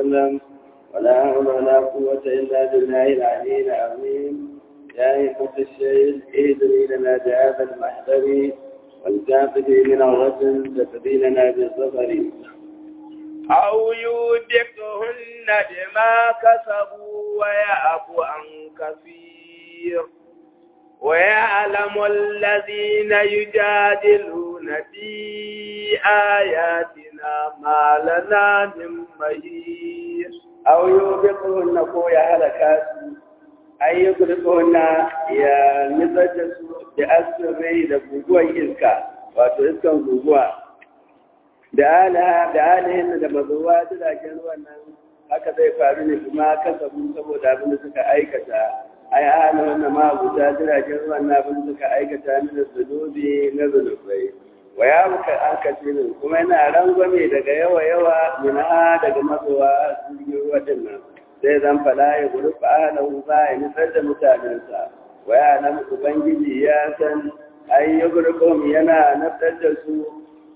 وسلم ولا حول ولا قوة إلا بالله العلي العظيم يا أيها الشيخ اهدني لنا بهذا المحضر والكافر من الرجل تفدي لنا بالظفر أو يودكهن بما كسبوا ويعفو عن كثير ويعلم الذين يجادلون في آياتنا ما لنا من مهير أو يوبقهن كو يا هلكاسو أي يغرقهن يا نسجسو بأسر da guguwar iska wato iskan guguwa da alaha da alihin da mazuwa jiragen ruwan nan haka zai faru ne kuma kasabu saboda abin da suka aikata ai ana wannan ma guda jiragen ruwan na abin da suka aikata ni da zunubi na zunubai wa ya muka an kace ne kuma yana rangwame daga yawa yawa mina daga mazuwa jirgin ruwa din nan sai zan fada ya guri fa ahlahu ba ya nitsar da mutanensa wa ya nan ubangiji ya san ai ya guri yana naftar da su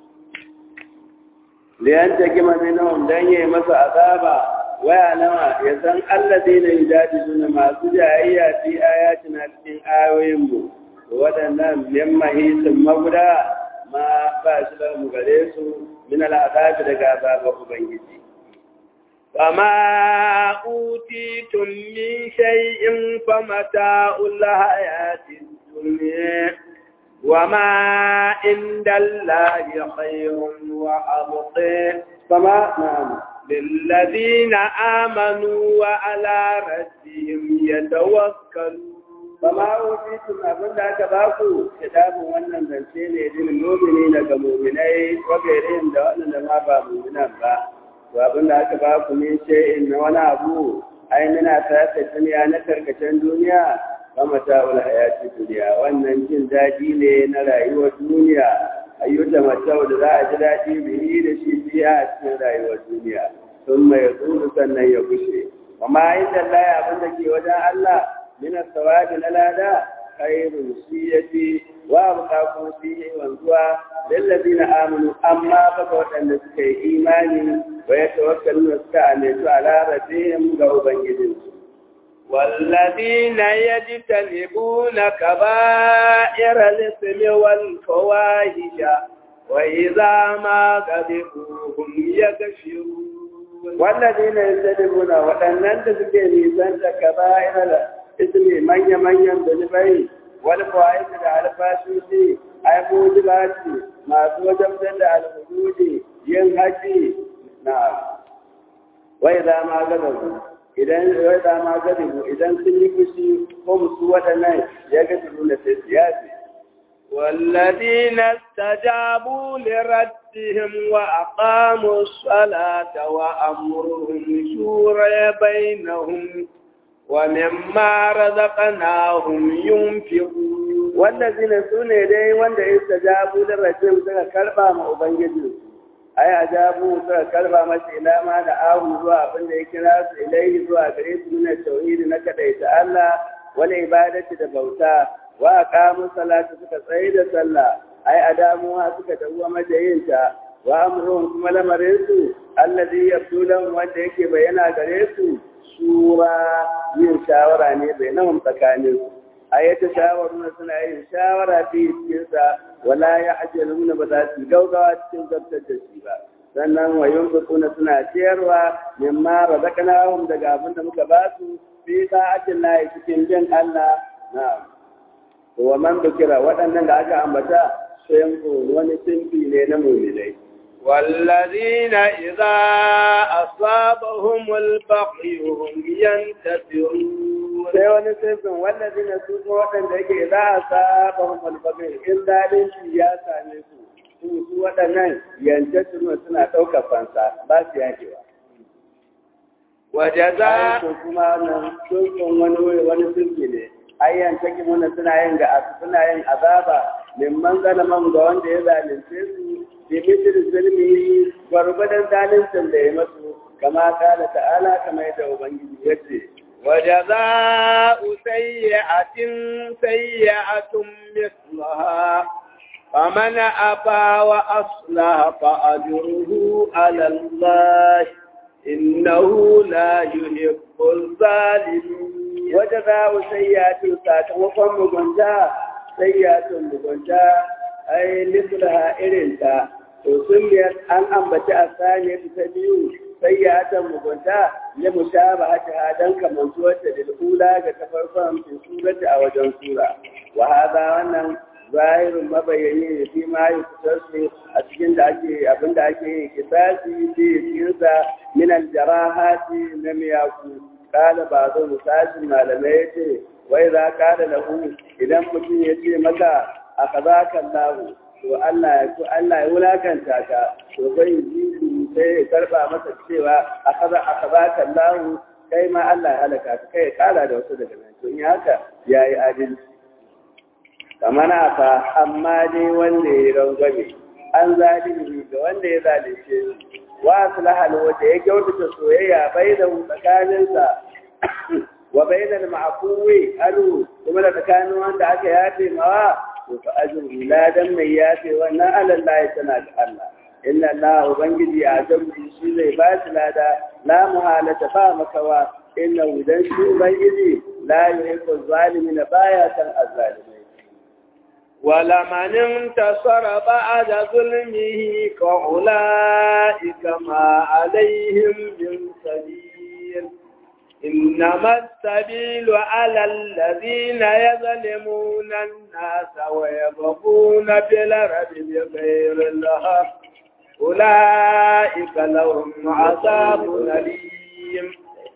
liyan ta gima minhum dan yayi masa azaba waya nawa ya san alladheena yujadiluna masu jayayya fi ayatina cikin ayoyin mu wadannan min mahisin maguda ma ba shi da mu gare su min al'azab daga azabar ubangiji وما أوتيتم من شيء فمتاع الحياة الدنيا وما عند الله خير وأبقى فما نعم للذين آمنوا وعلى ربهم يتوكلون فما أوتيتم أبن ذاك باكو كتاب wannan zance ne din mu'mini daga mu'minai wa gairin da wannan ma ba mu'minan ba to abin da aka ba ku ne ce in na wani abu ai muna ta duniya na karkashin duniya kama ta'ul hayati duniya wannan jin daɗi ne na rayuwar duniya ayyuta matau da za a ji daɗi bihi da shi biya a cikin rayuwar duniya sun mai tsuru sannan ya gushe amma inda Allah abin da ke wajen Allah min sawabi na lada khairun shi yafi wa buƙatu fi wanzuwa lillazina amanu amma fa ga waɗanda suka yi imani wa yatawakkaluna suka amintu ala rabbihim ga ubangijinsu والذين يجتنبون كبائر الإثم والفواحش وإذا ما غضبوا هم يغفرون والذين يجتنبون وأنن تسكي نيسان كبائر الإثم من يمن ينبني والفواحش على الفاشوشي أي موجباتي ما توجب على الحدود ينهجي نعم وإذا ما غضبوا idan ya dama garibu idan sun yi fushi ko musu waɗannan ya ga nuna sai siyasi. والذين استجابوا لربهم وأقاموا الصلاة وأمرهم شورى بينهم ومما رزقناهم ينفقون والذين سنة دي وند استجابوا لربهم سنة كربا ما أبنجدوا ai ajabu suka karba masa ila ma da ahu zuwa abin da ya kira su ilaihi zuwa gare su min tauhidi na kadaita Allah wal ibadati da bauta wa aqamu salata suka tsaye da sallah ai adamu ha suka dawo majayinta wa amruhum kuma lamarin su alladhi yabdulan wanda yake bayyana gare su shura yin shawara ne bainahum tsakanin su ayyata shawaruna suna yin shawara fi cikin sa wala ya ajaluna ba za su gaugawa cikin zartar da shi ba sannan wa yunfiquna suna ciyarwa mimma razaqnahum daga abin da muka ba su fi sa'atin lahi cikin bin Allah na'am to wa man dukira waɗannan da aka ambata sai wani sinfi ne na mu'minai والذين إذا أصابهم البغي هم ينتصرون sai wani sifin wallazi na su kuma waɗanda yake za a saba malfabin in zalunci ya same su su su waɗannan yance suna suna ɗaukar fansa ba su yakewa. Wajaza ko kuma nan sun wani wani siffi ne ayyan take muna suna yin ga suna yin azaba mimman zalaman ga wanda ya zalunce su bi misir zulmi gwargwadon zaluncin da ya masu kama kala ta'ala kamar yadda ubangiji ya ce وجزاء سيئة سيئة مثلها فمن أبى وأصلح فأجره على الله إنه لا يحب الظالمين وجزاء سيئة sakamakon mugunta sayyi'atun mugunta ai mislaha irinta to sun an ambaci a saniya ta biyu sayyi'atan mugunta ya mushaba hata dan kamantuwar ta da ula ga ta farkon fi surati a wajen sura wa hada wannan zahirun mabayani ne fi ma yi su a cikin da ake abin da ake yi kisasi fi cikinsa min aljarahati na miyaku kala ba zo musashin malamai ya ce wai za ka da lahu idan mutum ya ce maka a kaza kan lahu to Allah ya to Allah ya wulakanta ka to kai ji sai ya karba masa cewa a kaza a kaza kan lahu kai ma Allah ya halaka ka kai ya kara da wasu daga nan to in haka yayi adalci kamar fa amma dai wanda ya rangwame an zalimi ga wanda ya zalunce shi wa aslahal wanda ya kyautata soyayya bainahu tsakaninsa wa bainal ma'fuwi alu kuma da tsakanin wanda aka yafe mawa to fa ajru ladan mai yafe wannan alallahi tana da Allah inna Allah ubangiji a jambi shi zai ba shi lada la muhalata ba makawa inna dan shi ubangiji la yuhibbu zalimin baya san azzalimai ولمن انتصر بعد ظلمه فأولئك ما عليهم من سبيل إنما السبيل على الذين يظلمون الناس ويبغون في الأرض بغير الحق أولئك لهم عذاب أليم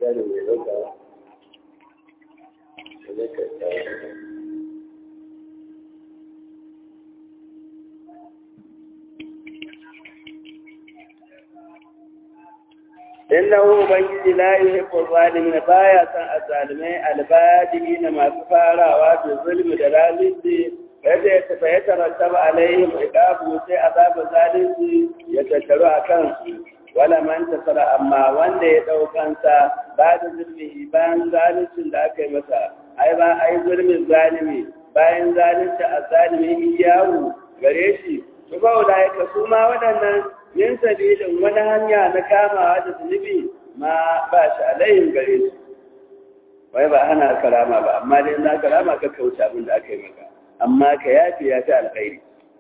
innahu ubangiji la yuhibbu zalimin baya san azalimai albadi na masu farawa da zulmi da zalunci yadda ya tafi ya tarattaba alaihim iqabu sai azabu zalunci ya tattaru a kansu wala man tasara amma wanda ya daukansa ba da zulmi bayan zaluncin da aka yi masa ai ba ai zulmin zalimi bayan zalunci azalimi iyawu gare shi su ba ulaika su ma waɗannan min sabilin wani hanya na kamawa da zunubi ma ba shi alayhin gare su wai ba hana karama ba amma dai na karama ka kauce abin da aka yi maka amma ka yafi ya ta alkhairi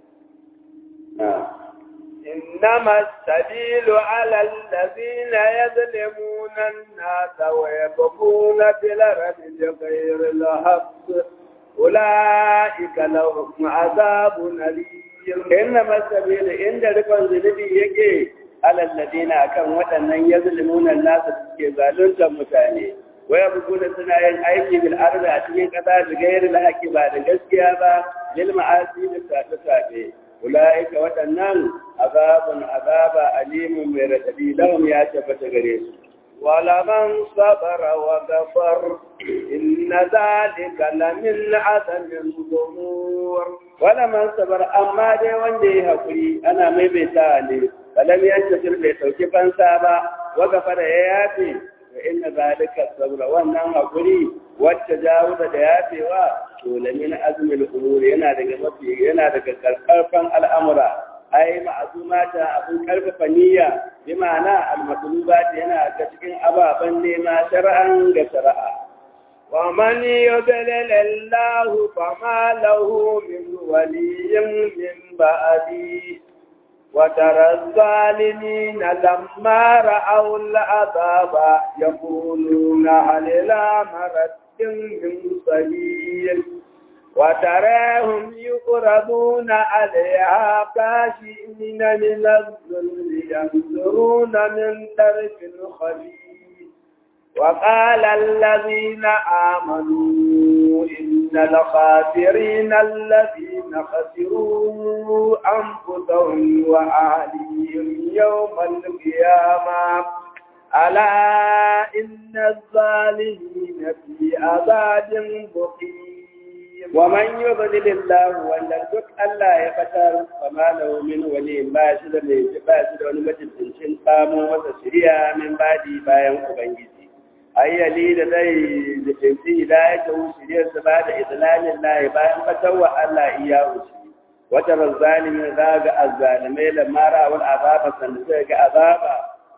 إنما السبيل على الذين يظلمون الناس ويبغون في الأرض بغير الحق أولئك لهم عذاب أليم inna masabil inda rikon zunubi yake alal ladina akan waɗannan yazlimuna nasu suke zaluntar mutane waya buguna suna yin aiki bil ardi a cikin ƙasa da gairi lahaki ba da gaskiya ba lil ma'asi da safe safe ulaika waɗannan azabun azaba alimun mai radadi lahum ya tabbata gare su ولمن صبر وغفر إن ذلك لمن عزم الأمور ولمن صبر أما دي وندي هكري أنا ميميتا لي فلم ينتصر بيتوكي فانسابا وغفر ياتي فإن ذلك الصبر وأنه هكري والتجاوز دياتي ولمن عزم الأمور ينا دقى مفي ينا دقى كالقرفا الأمر ai ma'azumata abin karfafa niyya bi ma'ana al-matlubat yana ga cikin ababen nema shar'an ga shari'a wa man yudlil Allah fama lahu min waliyyin min ba'di wa tara zalimin lamma ra'aw al-azaba yaquluna hal ila maratin min sabil وتراهم يقربون عليها كاشئين من الذل ينظرون من طرف خفيف وقال الذين آمنوا إن الخاسرين الذين خسروا أنفسهم وأهليهم يوم القيامة ألا إن الظالمين في عذاب مقيم ومن يضلل الله wanda duk Allah ya fatar fama lahu min wali ba shi da mai ba shi da wani mutuncin samu masa shiriya min badi bayan ubangiji ayyali da zai mutunci hidayat da shiriyar sa ba da islamin lahi bayan fatarwa Allah iya wuce wata razzalimin za ga azzalimai da mara wal azaba sanda sai ga azaba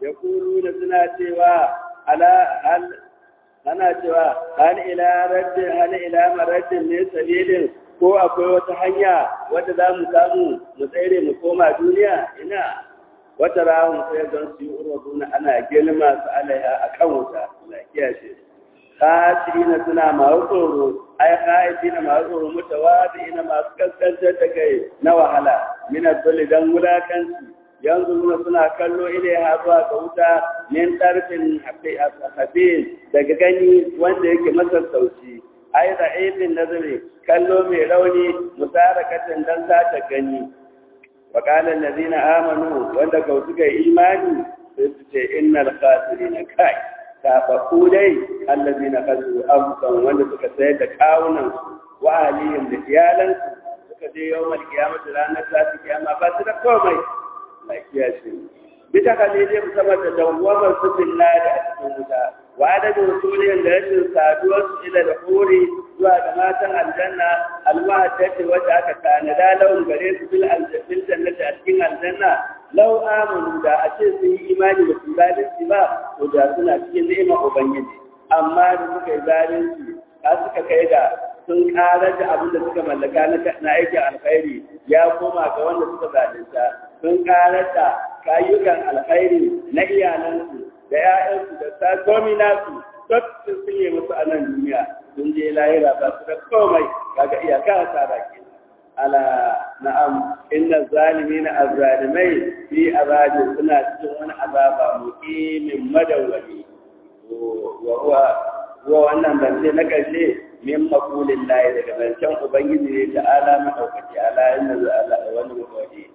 ya kuru da suna cewa ala hal ana cewa hal ila raddin hal ila maraddin ne sabilin ko akwai wata hanya wadda za mu samu mu tsere mu koma duniya ina wata rahun sai don su yi urwaduna ana girma su alaiha a kan wuta lafiya ce na suna masu tsoro ai haifi na masu tsoro mutawadi ina masu kaskantar da kai na wahala mina dole don wulakanci yanzu nuna suna kallo ilaiha zuwa ga wuta min tarfin habin daga gani wanda yake masassauci ai da aibin nazari kallo mai rauni musarakatin dan sata gani wa qala allazina amanu wanda ka suka yi imani sai su ce innal khasirina kai tafaku dai allazina khasiru anfusahum wanda suka sayar da kawunan wa alihim da iyalansu suka je yawmal qiyamati ranar tafi kiyama ba su da komai lafiya ce bisa kalilin sama da dawwamar su billahi a cikin wuta wa adadin rasulin da rashin saduwar su ila da hori zuwa ga matan aljanna alwahadati wacce aka tanada lawan gare su bil aljanna jannati a cikin aljanna law amanu da a ce sun yi imani da su zalunci ba to da suna cikin ni'imar ubangiji amma da suka yi zalunci har suka kai ga sun karar da abin da suka mallaka na aikin alkhairi ya koma ga wanda suka zalunta sun karar da kayukan alkhairi na iyalansu da ‘ya'yansu da sakomi nasu duk sun sunye musu a nan duniya sun je lahira ba su da komai kaga iyaka a tsara ke ala na'am inna zalimi na azalimai fi azabi suna cikin wani azaba muqimin madawwami wa wa wannan zance na ƙarshe min makulin layi daga zancen ubangiji ne ta ala maɗaukaki ala inna za wani mutane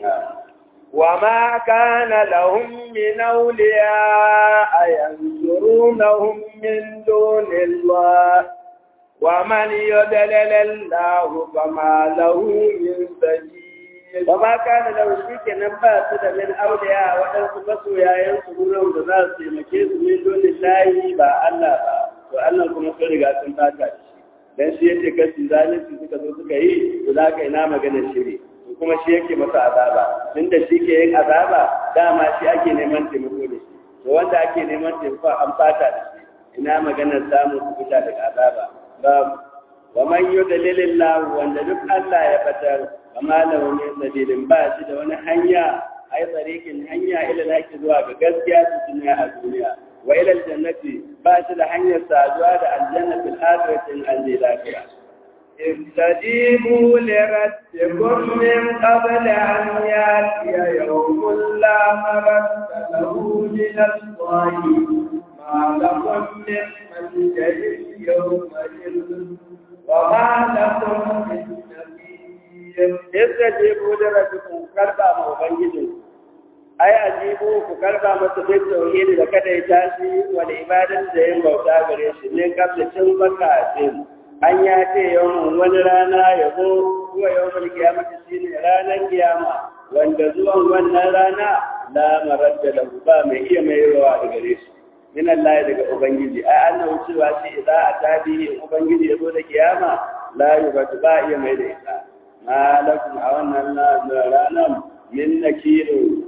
وما كان لهم من أولياء ينصرونهم من دون الله ومن يدلل الله فما له من سبيل وما كان لو شيك نبات من أولياء وأنس مسويا ينصرونهم بذات مكيس من دون الله با الله با وأنهم كما فرقا سنفاتا dan shi yake kashi zalunci suka zo suka yi to za ka ina maganar shiri kuma shi yake masa azaba tunda shi ke yin azaba dama shi ake neman taimako da shi to wanda ake neman taimako an fata da shi ina maganar samun kubuta daga azaba babu wa man yudlilillah wanda duk Allah ya fatar amma lahu min sabilin ba shi da wani hanya ai tsarikin hanya ila laki zuwa ga gaskiya cikin a duniya wa ila aljannati ba shi da hanyar saduwa da aljanna fil akhirati an lafiya استجيبوا لربكم من قبل أن يأتي يوم لا مرد له من الله ما لكم من ملجأ يومئذ وما لكم من نبي استجيبوا لربكم كربا موبنجدكم ai ajibu ku karba masa duk tauhidi da kada ya tashi wani ibadan da yin bauta gare shi ne kafin cin baka din an ya ce yawan wani rana ya zo zuwa yawan kiyamata shi ne ranar kiyama wanda zuwan wannan rana la maradda da ba mai iya mai rawa da gare shi min Allah daga ubangiji ai annabi cewa shi idza atabi ubangiji ya zo da kiyama la yubatu ba iya mai da ita malakum a wannan ranar min nakiru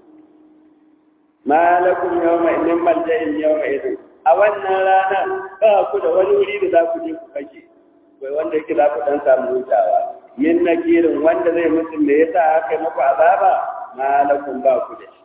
malakum yawma idin malja'in yawma idin a wannan rana ba ku da wani wuri da za ku je ku kashe bai wanda yake za ku dan samu hutawa yin nakirin wanda zai mutu me yasa aka yi muku azaba malakum ba ku da shi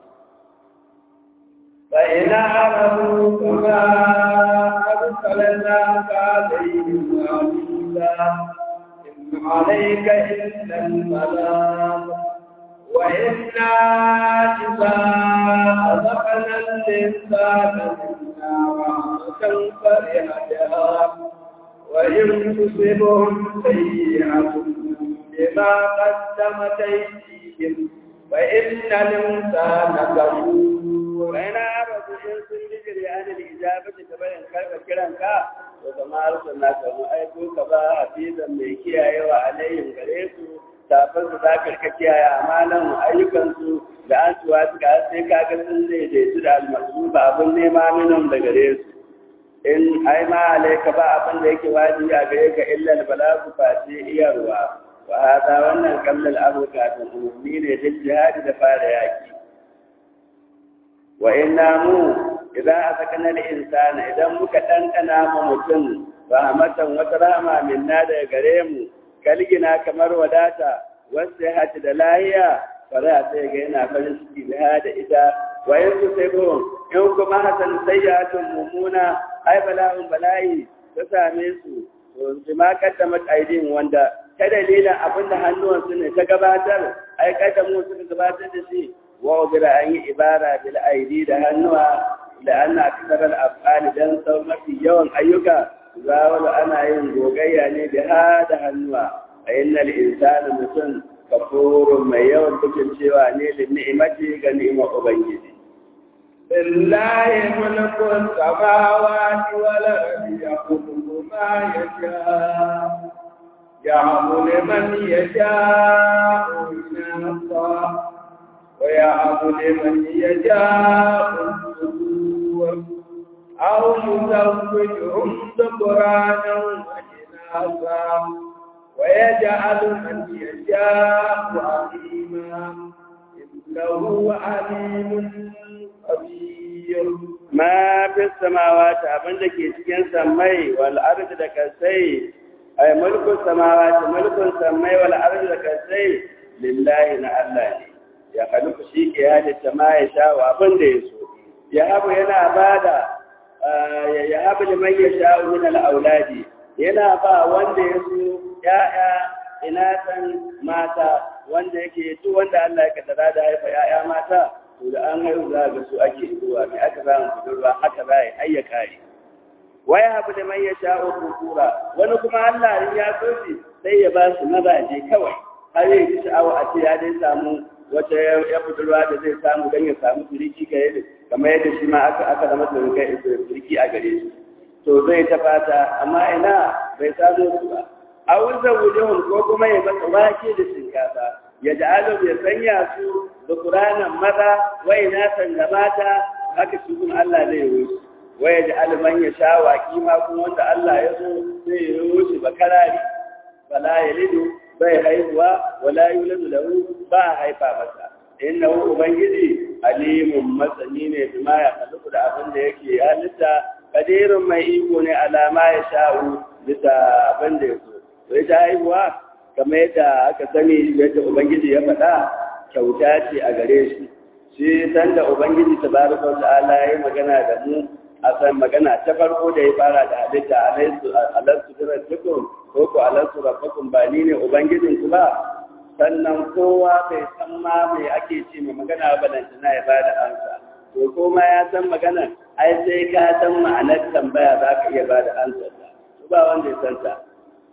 fa ina arabu kama arsalna ka alayhim amila in alayka illa al-balagh wa inna idza azaqna al-insana رحمة فرح بها وإن تصبهم سيئة بما قدمت أيديهم فإن الإنسان كفور وإن أعرضوا إن سنجر عن الإجابة تبين كيف كرنك وكما أرسلناك وأيكوك بها حفيظا ميكي أيوة عليهم غريسوا tafin su za ka kiyaye amalan ayyukansu da an tuwa suka sai kaga sun daidaitu da almasu ba abin nema minan da gare su in ai ma alaika ba abin da yake wajibi a gare ka illa balagu fa sai iyarwa wa hada wannan kallal abuka tun ummi ne da jihadi da fara yaki wa inna mu idan azakana al-insana idan muka ɗanɗana ma mutum rahmatan wata rahama minna daga gare mu kalgina kamar wadata wasu ya da lahiya fara sai ga yana farin ciki da da ita wa in su sai ko in kuma hasan sayyi'atun mumuna ai bala'un bala'i ta same su to bima kaddamat aidin wanda ta dalilin abinda hannuwansu ne ta gabatar ai kaddamu suka gabatar da shi wa ubira an yi ibara bil aidi da hannuwa da ana kasar al-af'ali dan sau mafi yawan ayyuka zawal ana yin gogayya ne da ha da hannuwa a innal insana mutum kafurun mai yawan bukin cewa ne da ni'imati ga ni'imar ubangiji لله ملك السماوات والأرض يخلق ما يشاء يهب لمن يشاء إناثا ويهب لمن يشاء الذكور أو يزوجهم ذكرانا وإناثا ويجعل من يشاء عظيما إنه عليم خبير ما في السماوات abin da ke cikin samai wal ardi da kasai ay mulkun samawati mulkun samai wal ardi da kasai lillahi na Allah ne ya haluku shi ke halitta ma ya sha wa abin da ya so ya habu yana bada ya habu liman ya sha min al auladi yana ba wanda ya so ya'ya inatan mata wanda yake duk wanda Allah ya kaddara da haifa ya'ya mata to da an haihu za ga su ake zuwa mai aka samu budurwa haka za a yi ayya kare waya habu da man ya sha'o kukura wani kuma Allah in ya so shi sai ya ba su mazaje kawai har yi ji sha'awa a ce ya dai samu wata ya budurwa da zai samu don ya samu turiki ga yadda kamar yadda shi ma aka aka zama turiki a gare shi to zai ta fata amma ina bai samu su ba a wurin wujuhun ko kuma ya masa wake da shinkafa ya ja'alu ya sanya su da Qur'anan maza wai na san da mata haka shi kuma Allah zai yi su wai ja'alu man ya sha waki ma kuma wanda Allah ya so zai yi su bakarari bala yalidu bai haihuwa wala yuladu lahu ba haifa masa innahu ubangiji alimun masani ne bima ya kalu da abin da yake halitta kadirun mai iko ne alama ya sha'u bisa abin da ya so to ita haihuwa kamar yadda aka sani yadda ubangiji ya faɗa kyauta ce a gare shi shi san da ubangiji tabaraka wa ta'ala ya magana da mu a san magana ta farko da ya fara da halitta alaisu alastu rabbukum ko ko alastu rabbukum ba ni ne ubangijin ku ba sannan kowa bai san ma me ake ce ma magana ba dan tana ya bada ansa to ko ma ya san magana ai sai ka san ma'anar tambaya za ka iya bada ansa to ba wanda ya san ta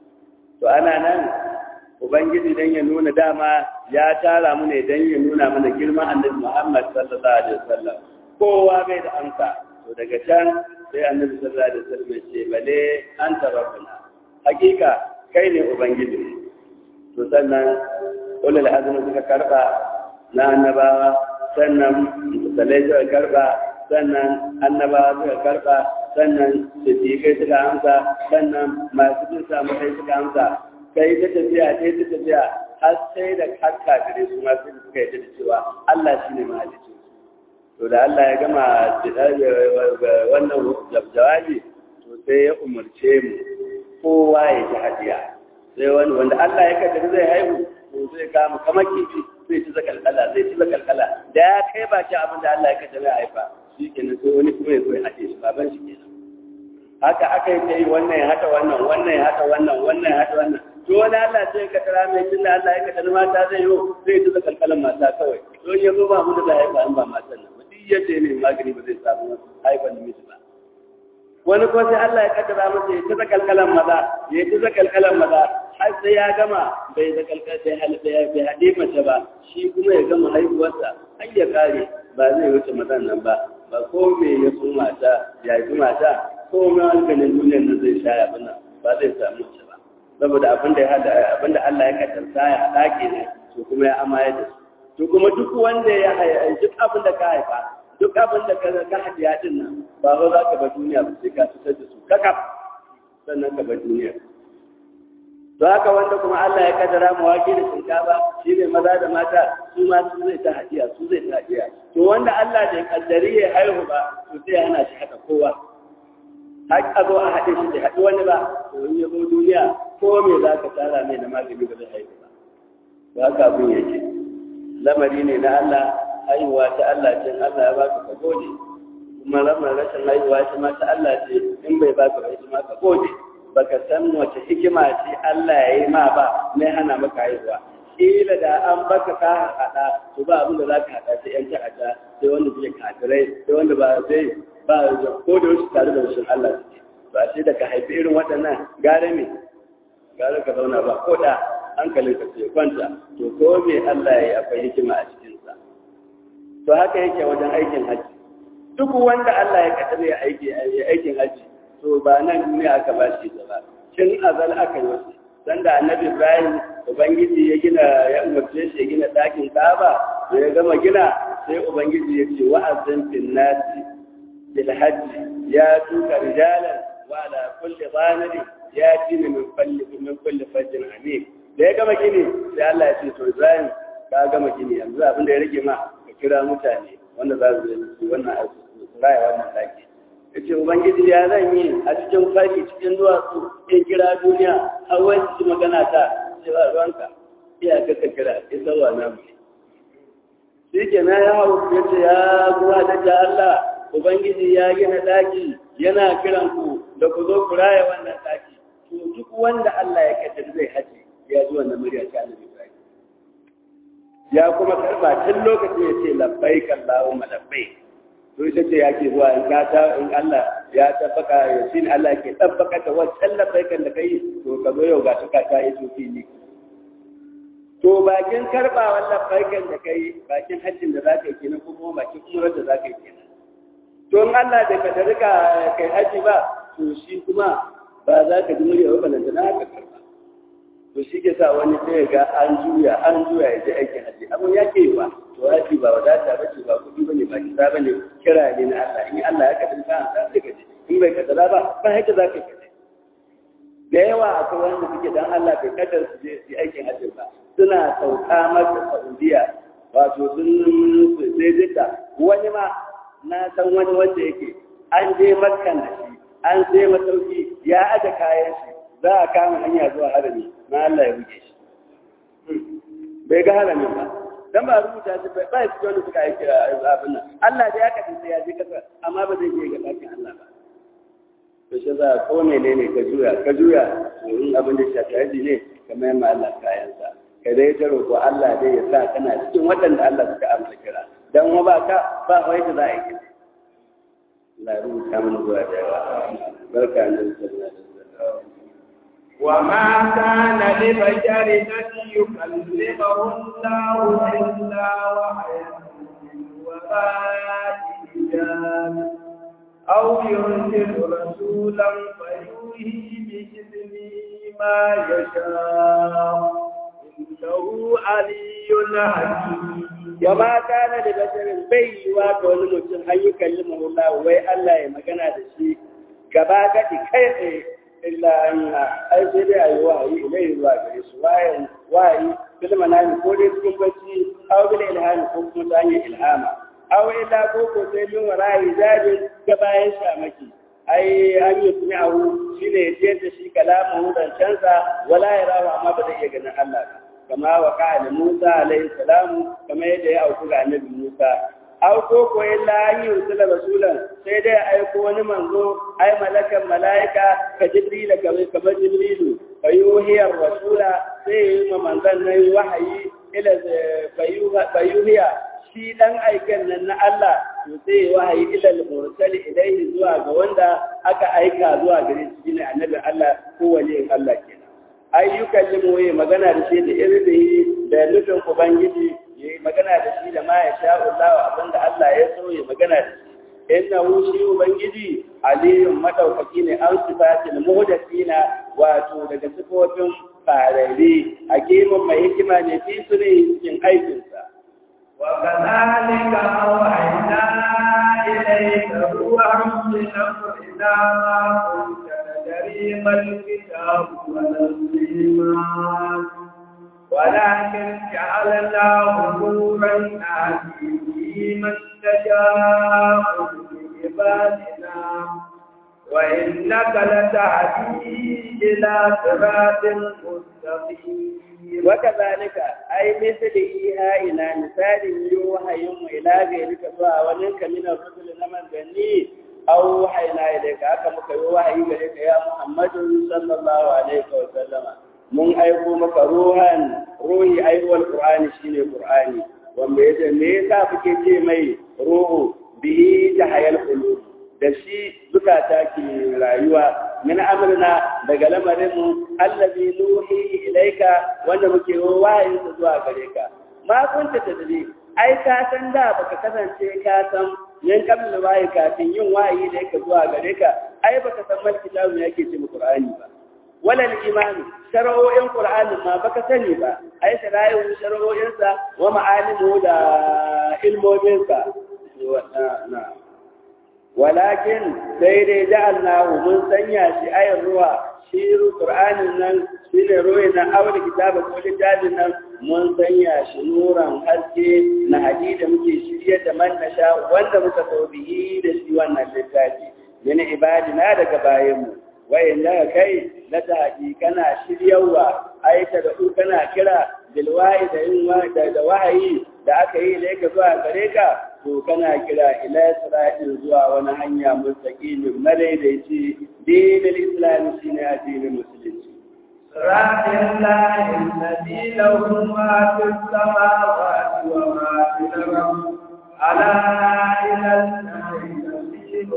to ana nan ubangiji dan ya nuna dama ya tara mu ne dan ya nuna mana girman annabi Muhammad sallallahu alaihi wasallam kowa bai da amsa to daga can sai annabi sallallahu alaihi wasallam ya ce bale anta rabbuna hakika kai ne ubangiji to sannan ulul azmi suka karba na annabawa sannan musalai suka karba sannan annabawa suka karba sannan siddiƙai suka amsa sannan masu bin samu kai suka amsa kai ta tafiya kai ta tafiya har sai da har kafirai su ma sai suka yi da cewa Allah shi ne mahalicci to da Allah ya gama wannan jawabi to sai ya umarce mu kowa ya ji hadiya sai wani wanda Allah ya kaddara zai haihu to zai kama kamar kifi zai ci zakalkala zai ci zakalkala da ya kai baki abin da Allah ya kaddara ya haifa shi kenan sai wani kuma ya zo ya haɗe shi baban shi kenan haka aka yi ta yi wannan ya haɗa wannan wannan ya haɗa wannan wannan ya haɗa wannan to wani Allah sai ka tara mai tun da Allah ya kaddara mata zai yi zai ci zakalkalan mata kawai to ya zo ba mu da haifa an ba matan nan ba duk yadda ne magani ba zai samu haifan namiji ba wani ko sai Allah ya kaddara masa ya ci zakalkalan maza ya ci zakalkalan maza har sai ya gama bai zakalkal sai halitta ya bai haɗe mace ba shi kuma ya gama haihuwarsa har ya kare ba zai wuce mazan nan ba ba ko me ya so mata ya yi mata ko me hankalin duniyar nan zai sha abin nan ba zai samu mace ba saboda abin da ya hada abin da Allah ya kaddarta ya haɗa ne to kuma ya amaye da su to kuma duk wanda ya haifa duk abin da ka haifa duk abin da ka hadiya din nan ba ba za ka bar duniya ba sai ka fitar da su kakaf sannan ka bar duniya to haka wanda kuma Allah ya kaddara mu wake da shinkafa shi ne maza da mata su ma su zai ta hadiya su zai ta hadiya to wanda wanda Allah bai kaddari ya haihu ba to sai ya hana shi haka kowa har a zo a haɗe shi da haɗu wani ba to in ya zo duniya ko me za ka tara mai na magani ba zai haihu ba ba haka abin yake lamari ne na Allah haihuwa ta Allah ce Allah ya baka ka gode kuma lamar rashin haihuwa ta ma ta Allah ce in bai baka ba ita ma ka gode baka san wace hikima ce Allah ya yi ma ba mai hana maka haihuwa kila da an baka ka haɗa to ba abin da za ka haɗa sai yan ta'adda sai wanda zai kafirai sai wanda ba zai ba ko da wasu tare da wasu Allah suke ba sai da ka haifi irin waɗannan gare me gare ka zauna ba ko da hankalin ka sai kwanta to ko me Allah ya yi akwai hikima a cikinsa to haka yake wajen aikin haji duk wanda Allah ya kaddara ya aiki ya aikin haji to ba nan duniya aka ba shi ba tun azal aka yi wasu sanda annabi Ibrahim ubangiji ya gina ya umarce shi ya gina ɗakin Kaaba da ya gama gina sai ubangiji ya ce wa'azin fil nasi bil hajji ya tuka rijalan wa ala kulli dhanari ya tina min kulli min kulli fajrin amik da ya gama gini sai Allah ya ce to Ibrahim ka gama gini yanzu abin da ya rage ma ka kira mutane wanda za su yi wannan aiki su raya wannan ɗaki ya ce ubangiji ya zan yi a cikin fari cikin duwatsu in kira duniya har wani su magana ta ce ba ruwanka iya ka kira ya sarwa na mu shi ke na ya hau ya ce ya zuwa da ta Allah ubangiji ya gina ɗaki yana kiran ku da ku zo ku raya wannan ɗaki to duk wanda Allah ya kaddar zai haji ya ji wannan murya ta annabi Ibrahim ya kuma karba tun lokacin ya ce labbaik Allahumma labbaik to ita ce yake zuwa in ka ta in Allah ya tabbaka ya shi Allah ke tabbaka ta wancan labbaikan da kai to ka zo yau ga ta ka yi to fili to bakin karbawan labbaikan da kai bakin hajjin da zaka yi kenan ko kuma bakin umrar da zaka yi kenan to in Allah da ka rika kai haji ba to shi kuma ba za ka ji murya ba balanta na haka karba to shi ke sa wani sai ga an juya an juya ya je aikin haji abin ya ke ba to haji ba wadata ba ce ba kuɗi ba ne ba kisa ba ne kira ne na Allah in Allah ya kadin ka an sai ka je in bai kadara ba ba haka za ka je da yawa akwai wanda suke dan Allah bai kadar su je su aikin haji ba suna sauka masa Saudiya wato sun sai jika wani ma na san wani wanda yake an je makkan da shi an sai masauki ya aje kayan shi za a kama hanya zuwa harami na Allah ya buge shi bai ga haramin ba dan ba rubuta shi ba ba shi wanda suka aiki abin nan Allah da ya kace sai ya je kasa amma ba zai je ga dakin Allah ba to shi za ko menene ka juya ka juya to in abin da shafi haji ne kamar yamma Allah kayan sa ka dai ta roƙo Allah dai ya sa kana cikin waɗanda Allah suka amsa kira dan wa ba ka ba wai da za a yi Allah ya rubuta mana zuwa da yawa barka da sallallahu alaihi wasallam وما كان لبشر أن يكلمه الله إلا وحيا وراء حجاب أو يرسل رسولا فيوحي بإذنه ما يشاء إنه علي حكيم وما كان لبشر بي وكل mutum an yi kallimahu Allah wai Allah ya magana da shi gaba gadi kai tsaye illa an ai sai dai ayi wahayi ilai zuwa gare su wahayi wahayi bil manami ko dai cikin bacci aw bil ilhami ko kuma ta hanyar ilhama aw illa ko ko sai min wara'i zabin ga bayan shamaki ai an yi sumi'ahu shine ya jiyar da shi kalamu zancensa wala ya rawa amma ba zai iya ganin Allah ba kama wa ka'ala Musa alaihi salamu kama yadda ya auku ga annabi Musa aw ko ko illa an yursila rasulan sai dai aiko wani manzo ai malakan malaika ka jibrila kamar kamar jibrilu fayuhiya rasula sai yi ma manzon nan wahayi ila fayuhiya shi dan aiken nan na Allah to sai wahayi ila al-mursali ilayhi zuwa ga wanda aka aika zuwa gare shi ne annabi Allah ko waliyin Allah kenan ayyukan limoyi magana da shi da irin da nufin ubangiji ya yi magana da shi da ma ya sha Allah abinda Allah ya so ya magana da shi innahu shi ubangiji aliyun madaukaki ne an sifatil muhdathina wato daga sifofin farare hakimin mai hikima ne fi su ne cikin aikinsa وكذلك أوحينا إليك روحا من أمرنا ما كنت تدري ما الكتاب ولا الإيمان ولكن جعلناه نورا نهدي به من نشاء من عبادنا وإنك لتهدي إلى صراط مستقيم وكذلك أي مثل إيهائنا مثال يوحيهم إلى غيرك سواء ولنك من الرسل نمن بني أو وحينا إليك أكمك يوحي إليك يا محمد صلى الله عليه وسلم mun aiko maka ruhan ruhi aihuwar qur'ani shine qur'ani wanda yace me yasa kuke ce mai ruhu bihi tahayal qulub da shi zukata ke rayuwa min amrina daga lamarin mu allazi nuhi ilaika wanda muke wayin sa zuwa gare ka ma kunta tadri ai ka san da baka kasance ka san yan kabla wayi kafin yin wayi da yake zuwa gare ka ai baka san mal kitabu yake ce mu qur'ani ba wala imani shar'o'in qur'ani ma baka sani ba ai shara'i'u shar'o'insa wa ma'alimu da ilmominsa na walakin sai dai ja'alnahu mun sanya shi ayar ruwa shi qur'anin nan shine ruwa na awal kitaba ko littafin nan mun sanya shi nuran haske na hadida muke shirye da man nasha wanda muka so bihi da shi wannan littafi yana ibadina daga bayanmu wayan da kai na taƙi kana shiryawa aita da ku kana kira bilwahi da yin da wahayi da aka yi da yake zuwa gare ka to kana kira ila isra'il zuwa wani hanya mustaqimin madaidaici dinin islam shine addinin musulunci صراط الله الذي له ما في السماوات وما في الأرض ألا إلى الله تسير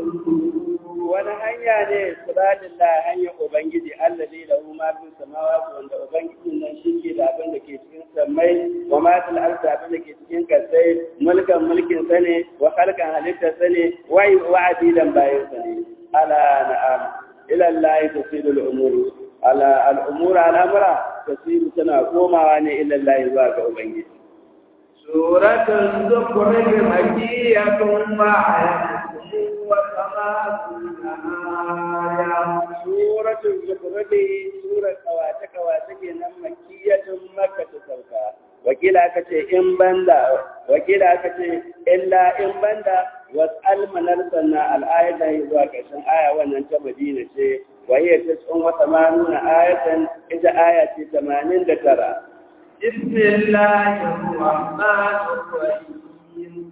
wani hanya ne siratin la hanya ubangiji Allah ne da ma fi samawati wanda ubangiji nan shi ke da abin da ke cikin samai wa ma fil ardi abin da ke cikin kasai mulkan mulkin sa ne wa khalqan halitta sa ne wa wa abidan bayin sa ne ala na'am ila Allah tasiru al umuru ala al umuru al amra tasiru tana komawa ne ila Allah zuwa ga ubangiji سورة الزخرف مكية وعية وثمانون آية سورة الزخرف سورة كواتك كواتك نم مكية مكة سوكا wakila aka ce in banda wakila aka ce illa in banda wasal manar sanna al'ayata zuwa ƙarshen aya wannan ta madina ce wa hiya tis'un wa thamanuna ayatan ita aya ce 89 بسم الله الرحمن الرحيم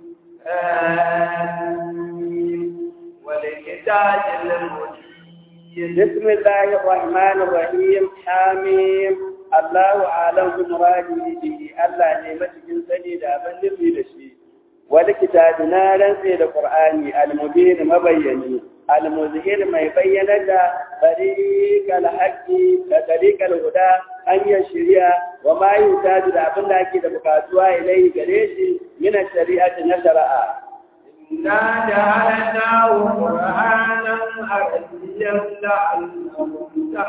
آمين والكتاب المبين بسم الله الرحمن الرحيم حميم الله أعلم بمراده به الله نعمة جنسني دا من نبي لشي والكتاب نارا سيد القرآن المبين مبيني المظهر ما يبين طريق الحق طريق الهدى أن يشريع وما يحتاج لأبن لك بقاتوا إليه قريش من الشريعة نشرها إنا جعلناه قرآنا عربيا لعلهم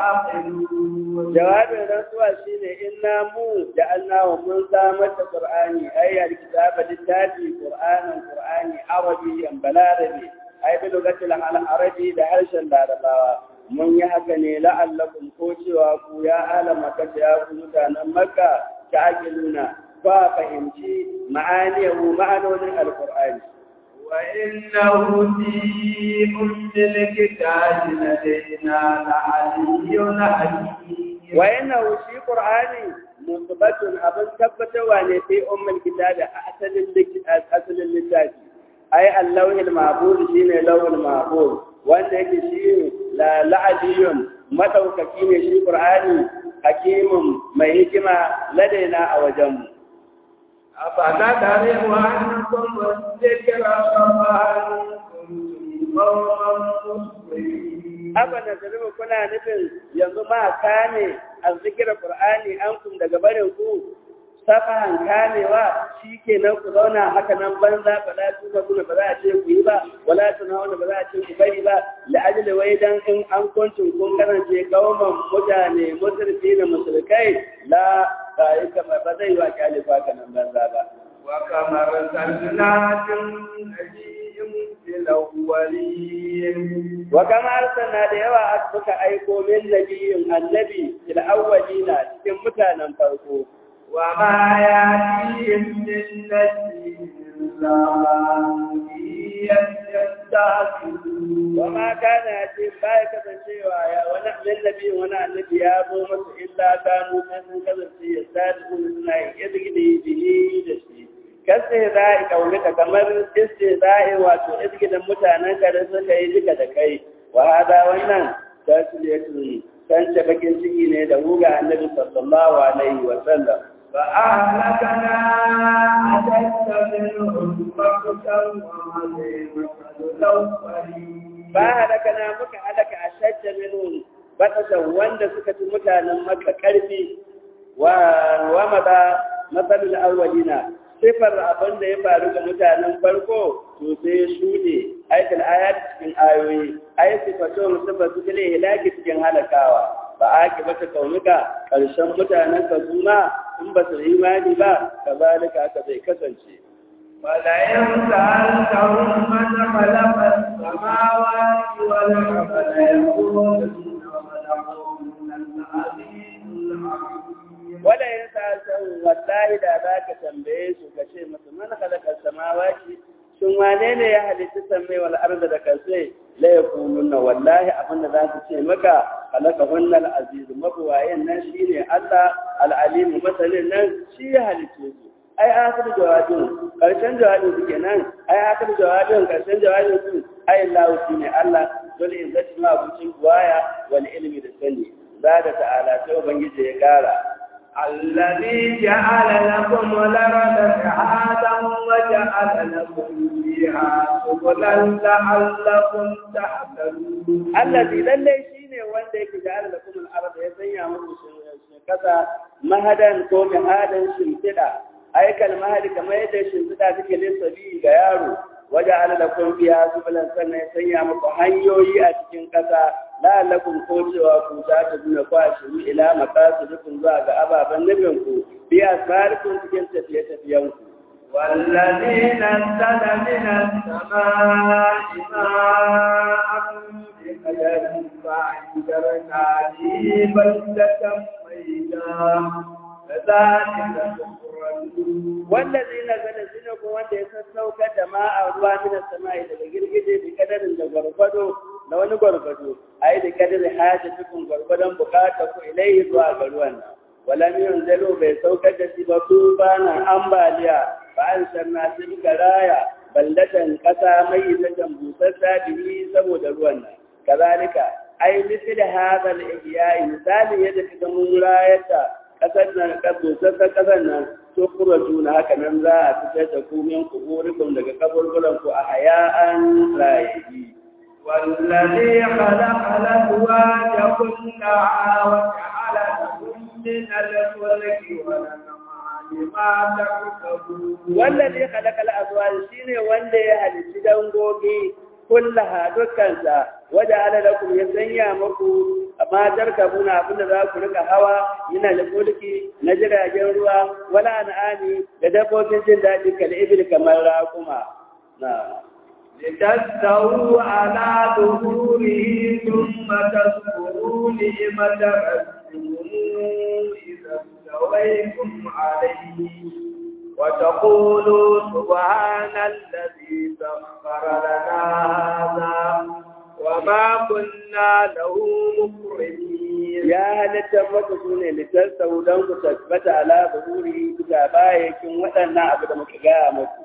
تعقلون jawabin rantsuwa shine inna mu ja'alna wa mun samar da qur'ani ay alkitaba littafi qur'anan qur'ani arabiyyan balarabi ay bi lugatil arabi da harshen larabawa mun yi haka ne la'allakum ko cewa ku ya ala makka ya ku mutanen makka ta'qiluna fa fahimci ma'aniyahu ma'anonin alqur'ani وإنه في أم الكتاب لدينا لعلي حكيم وإنه في قرآن مثبت أبن ثبت وأن في أم الكتاب أحسن أصل اللسان أي اللوح المعبود شين اللوح المعبود وأن شيء لا لعلي مدوككين شي قرآن حكيم ما هكما لدينا أو جنب أفتدروا أنكم الذكر فما كنتم قوما مسلمين abana da rubu kuna nufin yanzu ma kame a zikirar Qur'ani an kum daga barin ku safahan kamewa shikenan ku zauna haka nan banza ba za su kuna ba za a ce ku yi ba wala tunawuna ba za a ce ku bari ba la ajli wai dan in an kuncin kun karance kauman mutane musulmi da musulkai la ba yi kamar ba zai yi wa kyalifa kanan banza ba وكما أرسلنا من نبي في الأولين وكما أرسلنا da yawa suka aiko min nabiyin annabi fil awwalina cikin mutanen farko وما يأتيهم من نبي إلا ما يستعجلون وما كان يأتي باي kasancewa ya wani annabi wani annabi ya zo masa illa kanu sai sun kasance ya sadu suna izgidi bihi da shi kace za'i kaulika kamar istizai wato izgidan mutanen ka da suka yi duka da kai wa hada wannan tasliyatun san ce bakin ciki ne da huga annabi sallallahu alaihi wa sallam فأهلكنا أشد منهم بغتا وهزيمة الأولين ba halaka na muka halaka a shajja minun batasan wanda suka ci mutanen maka karfi wa wa mada masalul awwalina sifar abin da ya faru ga mutanen farko to sai ya shuɗe aikal ayat cikin ayoyi ay sifatun sifatu fil hilaki cikin halakawa ba a ki bata kaunuka karshen mutanen ka suna in ba su imani ba kazalika haka zai kasance ولئن سألتهم من خلق السماوات والأرض ليقولن خلقهن العزيز الحكيم wala yin sa'atan wallahi da za ka tambaye su ka ce musu man khalaqa samawati shin wane ne ya halitta sammai wal arda da kasai la yakununa wallahi abin da za su ce maka khalaqa hunnal aziz mabuwayen nan shine Allah al alim masalin nan shi ya halitta su ai akhir jawabin karshen jawabin su kenan ai akhir jawabin karshen jawabin su ai Allah shine Allah dole in zati ma abucin buwaya wal ilmi da sani zada ta'ala sai ubangiji ya kara الذي جعل لكم الأرض مهادا وجعل لكم فيها سبلا لعلكم تهتدون allazi lallai shine wanda yake ja'ala lakum al-ardh ya sanya muku kasa mahadan ko mihadan shimfida aikal mahadi kamar yadda shimfida take lissabi ga yaro waje ala lakum biya subulan sannan ya sanya muku hanyoyi a cikin kasa la'allakum ko cewa ku ta ta duna ku a shiru ila maqasidikum zuwa ga ababen nufin ku biya asfarikum cikin tafiye-tafiyen ku والذي نزل من السماء ماء بقدر فأنشرنا به بلدة ميتا كذلك تخرجون wallazi nazala shine ko wanda ya sassauka da ma'a ruwa min samai daga girgije bi kadarin da gwargwado da wani gwargwado ai da kadarin hajatukum gwargwadon bukata ku ilaihi zuwa ga ruwan nan wala min zalo bai saukar da shi ba su bana ambaliya ba an sanna shi muka raya baldatan kasa mai zaton busassa bihi saboda ruwan nan kazalika ai misali hadha al-ihya misali yadda kaga mun rayata kasar nan busassa kasar nan to kura juna haka nan za a fitar da ku min kuburikum daga kaburburan ku a haya'an rayayi والذي خلق الأزواج كلها وجعل لكم من الفلك والأنعام ما تركبون wallazi khalaqal azwaj shine wanda ya halitta dangogi kullaha dukkansa waja'ala lakum ya sanya muku matar kabuna abinda za ku rika hawa yana da mulki na jiragen ruwa wala an'ami da dabbobin jin daɗi kal ibil kamar raƙuma na لتستووا على ظهوره ثم تذكروا نعمة ربكم إذا استويتم عليه وتقولوا سبحان الذي سخر لنا هذا وما كنا له مقرنين ya halitta maka su ne littattau don ku tabbata ala zuhuri bisa bayakin waɗannan abu da muka gaya muku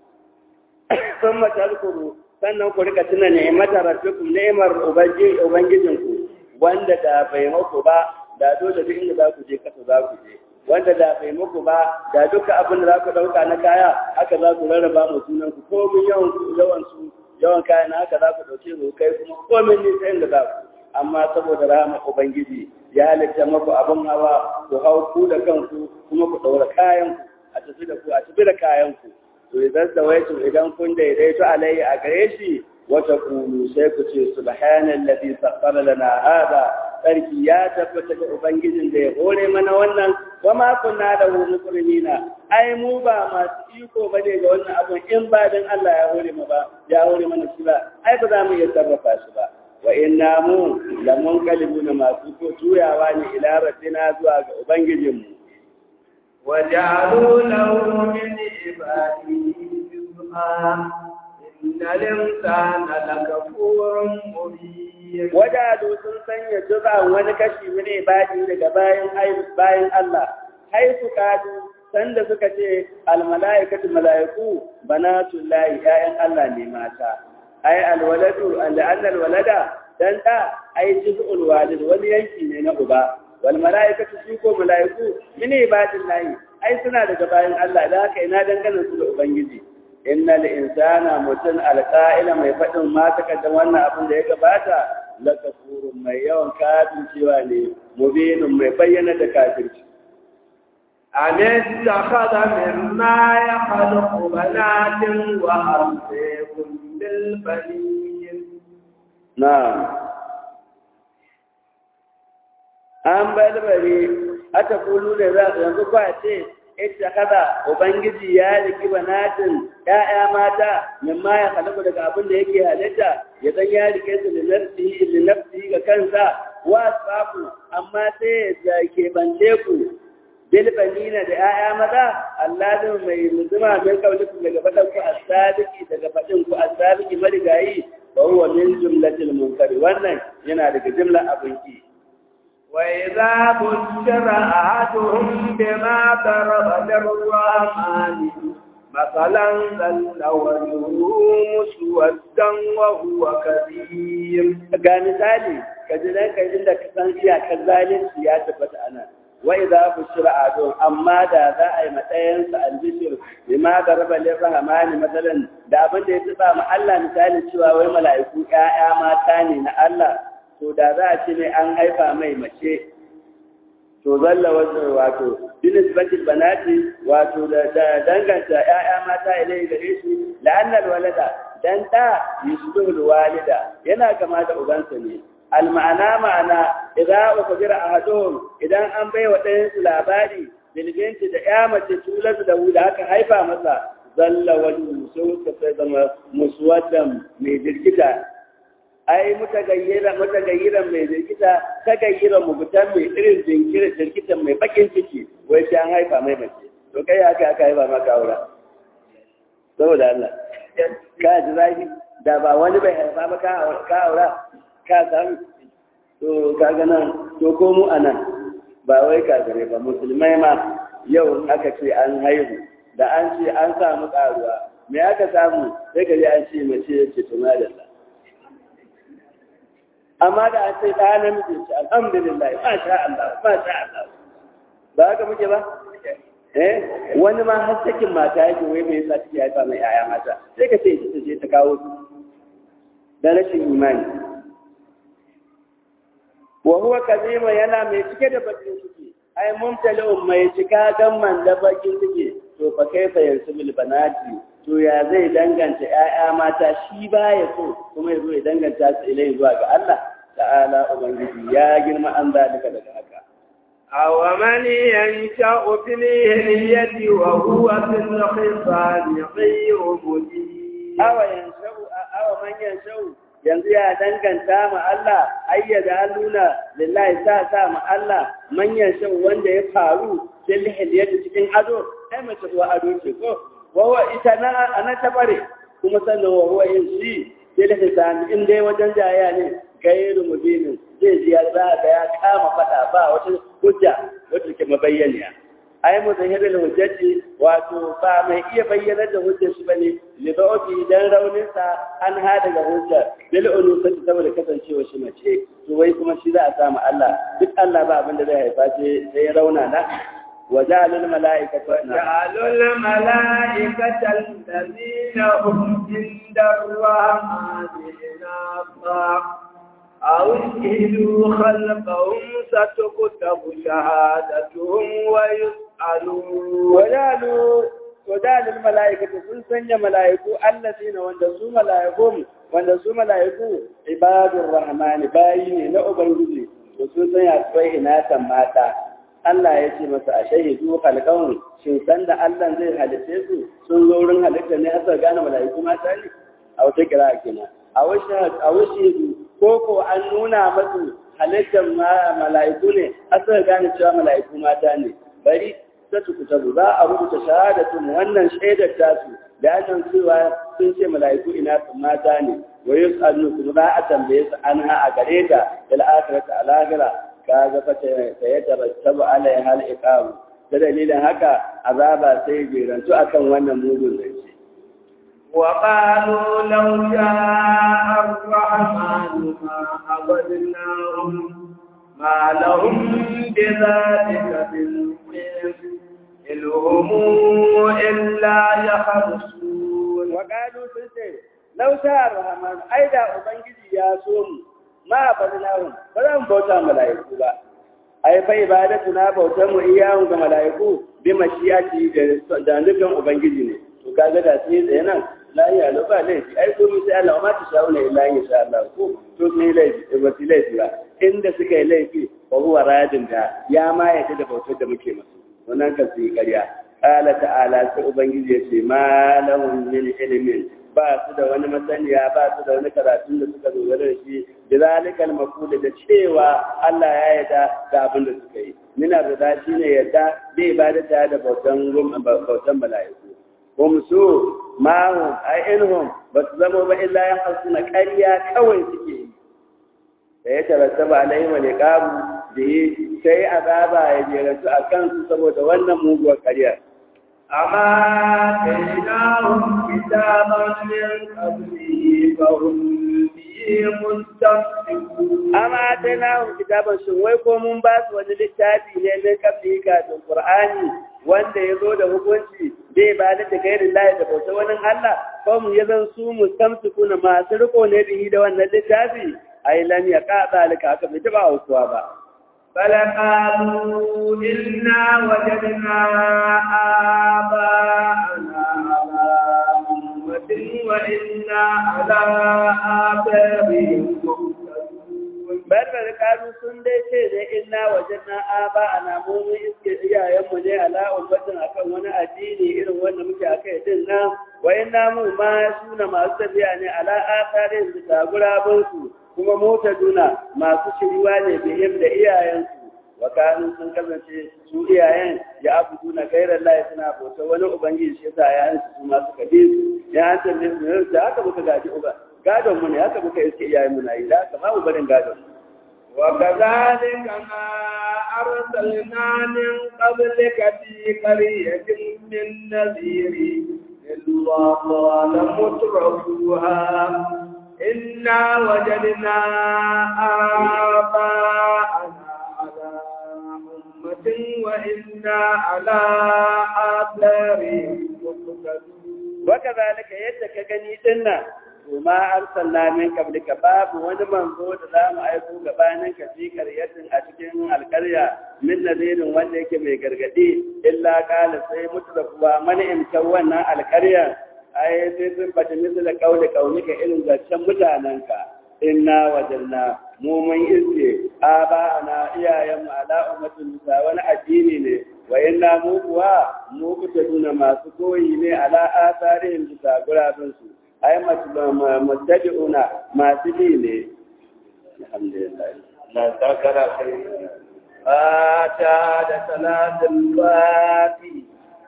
sun matalkuru sannan ku rika tuna ni'imata rabbikum ni'imar ubangijinku wanda da bai muku ba da dole duk inda za ku je kasa za ku je wanda da bai muku ba da duka abin da za ku ɗauka na kaya haka za ku rarraba mu sunan ku komin yawan yawan su yawan kayan haka za ku ɗauke su kai kuma komin nisa inda za ku amma saboda rahama ubangiji ya halitta maku abin hawa ku hau ku da kanku kuma ku ɗaura kayan ku a tafi da ku a tafi da kayan ku to idan sawaitu idan kun daidaito alayhi a gare shi wata kulu sai ku ce subhanallazi sakhkhara lana hada sarki ya tabbata da ubangijin da ya hore mana wannan wa ma kunna da muqrinina ai mu ba masu iko bane ga wannan abun in ba dan Allah ya hore mu ba ya hore mana shi ba ai ba za mu iya sarrafa shi ba wa inna mu lamun kalibuna masu ko juyawa ne ila rabbina zuwa ga ubangijinmu وجعلوا له من عباده شيئا إن الإنسان لكفور مبين wajadu sun sanya juz'an wani kashi min ibadi daga bayan bayan Allah haifu kadu sanda suka ce al malaikatu malaiku banatullahi ya'yan Allah ne mata ai al waladu an anna al walada dan da ai juz'ul walid wani yanki ne na uba wal malaikatu su ko malaiku min ibadillahi ai suna daga bayan Allah da haka ina dangane su da ubangiji innal insana mutun alqa'ila mai fadin ma da wannan abin da ya gabata la kafurun mai yawan kafin cewa ne mubinun mai bayyana da kafirci أم اتخذ مما يخلق بنات وأرضيكم بالبنين na'am an balbare ata kulu da za yanzu kwa ce ita kada ubangiji ya riki banatin ya'ya mata mimma ya halaku daga abin da yake halitta ya san ya rike su linafsihi linafsihi ga kansa wa safu amma sai ya ke bance ku bil banina da ya'ya maza Allah mai muzuma min kaulikum daga fadan ku as-sadiki daga fadin ku as-sadiki marigayi wa huwa min jumlatil munkari wannan yana daga jumla abin ki وإذا بشر أحدهم بما ضرب للرحمن مثلا ظل وجهه مسودا وهو كذيب ga misali ka ji dan kai inda ka san iyakar zalunci ya tabbata ana wa idza bushira adun amma da za a yi matsayin sa albishir bima daraba lirrahman masalan da abin da ya tsaba ma Allah misali cewa wai mala'iku ƴaƴa mata ne na Allah to da za a ce ne an haifa mai mace to zalla wasu wato binisbatil banati wato da danganta ƴaƴa mata ilai gare shi la'annal walada dan da yusbihul walida yana kama da ubansa ne al ma'ana ma'ana idza ukbira ahaduhum idan an bai wa ɗayan su labari bilbinti da ƴa mace tulatu da wuda aka haifa masa zalla wajhu sun ka zama muswaddan mai jirkita ai mutagayyira mutagayyiran mai jirkita tagayyira mugutan mai irin jinkira jirkitan mai bakin ciki wai sai an haifa mai mace to kai haka aka haifa maka aura saboda Allah ka ji zafi da ba wani bai haifa ba ka aura ka samu to kaga nan to ko mu anan ba wai ka gare ba musulmai ma yau aka ce an haihu da an ce an samu karuwa me aka samu sai ka ji an ce mace ce tuma da Allah amma da an ce ɗaya namiji ce alhamdulillah ma sha Allah ma sha Allah ba haka muke ba eh wani ma har sakin mata yake wai me yasa take haifa mai yaya mata sai ka ce ita ce ta kawo su da rashin imani wa huwa kazima yana mai cike da bakin ciki ai mumtali'un mai cika gamman da bakin ciki to fa kaifa yansubil banati to ya zai danganta ‘ya'ya mata shi ba ya so kuma ya zo ya danganta su ilai zuwa ga Allah ta'ala Ubangiji ya girma an zalika daga haka. Awa mani yanka ofiliyati wa huwa fil khisani ghayru mubin. Awa yanshau awa man yanshau yanzu ya danganta ma Allah ayyada alluna lillahi sa sa ma Allah man yanshau wanda ya faru fil hilyati cikin ado ai mace uwa ado ce ko wawa ita na ana tabare kuma sannan wawa yin shi sai da hisan in dai wajen jaya ne gairu mubinin zai ji ya za ga ya kama fada ba wata hujja wacce ke mabayyaniya ai muzahirul hujjati wato ba mai iya bayyana da hujjar shi bane li ba'di dan raunin sa an ha daga hujja bil unusati saboda kasancewa shi mace to wai kuma shi za a samu Allah duk Allah ba abin da zai haifa sai rauna na وجعل الملائكة وجعلوا الملائكة الذين هم عند الرحمن إناثا أو اشهدوا خلقهم ستكتب شهادتهم ويسألون وجعلوا وجعل الملائكة سنسن ملائكو الذين وندسوا ملائكهم وندسوا ملائكو عباد الرحمن باين لأبنجي وسنسن يأتوي إناثا ماتا Allah ya ce masa a shahidu halkan shin san da Allah zai halitte su sun zo wurin halitta ne aka gane mala'iku mata ne a wata kira kenan a wasu ko ko an nuna masu halittar mala'iku ne aka gane cewa mala'iku mata ne bari ta tukuta za a rubuta shahadatun wannan shaidar tasu da an cewa sun ce mala'iku ina sun mata ne wa yus'alu kuma za a tambaye su an ha a gare ta da al'akhirata al-akhirah ka ga fa ta yatarattabu alaiha al-iqam da dalilin haka azaba sai jerantu akan wannan mugun zance وقالوا لو شاء الرحمن ما عبدناهم ما لهم بذلك من إن هم إلا يخرصون وقالوا سنتين لو شاء الرحمن أيضا أبنجي يا سوم ما عبدناهم فلم بوتا ملائكة ba ai fa ibadatu na bautar mu iyawun ga malaiku bi mashiyati da nufin ubangiji ne to kaga da sai da nan la ya lo ba laifi ai ko mi sai Allah ma ta shauna illa insha Allah ko to sai laifi ba sai laifi ba inda suka yi laifi fa huwa radin da ya ma yadda da bautar da muke masa wannan kan sai ƙarya qala ta'ala sai ubangiji ya ce ma lahum min ilmin ba su da wani masaniya ba su da wani karatun da suka dogara da shi da zalikal maqula da cewa Allah ya yarda da abin da suka yi mina da shi ne yarda bai ibadata da bautan bautan mala'iku hum su ma hum ai inhum ba su zama ba illa ya hasuna ƙarya kawai suke yi da ya tarattaba alaihi wa liqabu da sai azaba ya jerantu a kansu saboda wannan muguwar ƙarya أما آتيناهم كتابا من قبله فهم به مستمسكون أما آتيناهم كتابا شوي ko mun ba su wani littafi ne min kabli kafin Qur'ani wanda ya zo da hukunci bai ba da gairin lahi da bauta wani Allah ko mu ya zan su mustamsikuna masu riko ne bihi da wannan littafi ai lam yaqa zalika aka bai taba aukuwa ba فلقالوا إنا وجدنا آباءنا على أمة وإنا على آثارهم bar da karu sun dai ce da inna wajenna aba ana mu mun iske iyayen mu ne ala ummatin akan wani addini irin wanda muke akai din nan wa inna mu ma suna masu tafiya ne ala atharin da gurabun su kuma mota duna masu shiriwa ne bihim da iyayensu wa kanu sun kasance su iyayen ya abudu na gairar layi suna bauta wani ubangiji shi yasa yayan su ma suka bi su ya an tambaye su ne da haka muka gaji uba gadon mu ne haka muka iske iyayen mu na yi da haka ba mu barin gadon mu وكذلك ما أرسلنا من قبلك في قرية من نذير إلا قال مترفوها إنا وجدنا آباءنا على أمة وإنا على آثارهم مقتدون وكذلك يدك جنيتنا وما أرسلنا من قبلك باب wani manzo da za mu aiko gabanin ka fi karyatin a cikin alkarya min nadirin wanda yake mai gargadi illa kala sai mutrafuwa mani imkan wannan alkarya ai sai sun bata misali kauli kaunika irin zancen mutanenka inna wajanna mu mun iske aba ana iyayen mu ala ummatin musa wani addini ne wa inna mu kuwa mu kuta nuna masu koyi ne ala asarin bisa gurabin su ai mutabi'una masu bi ne alhamdulillah la takara kai fata da salatul fati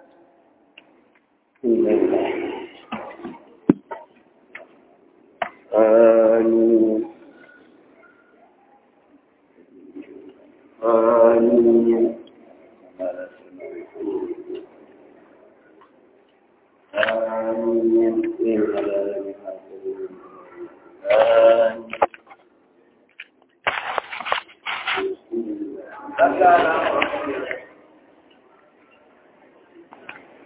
آمين آمين آمين آمين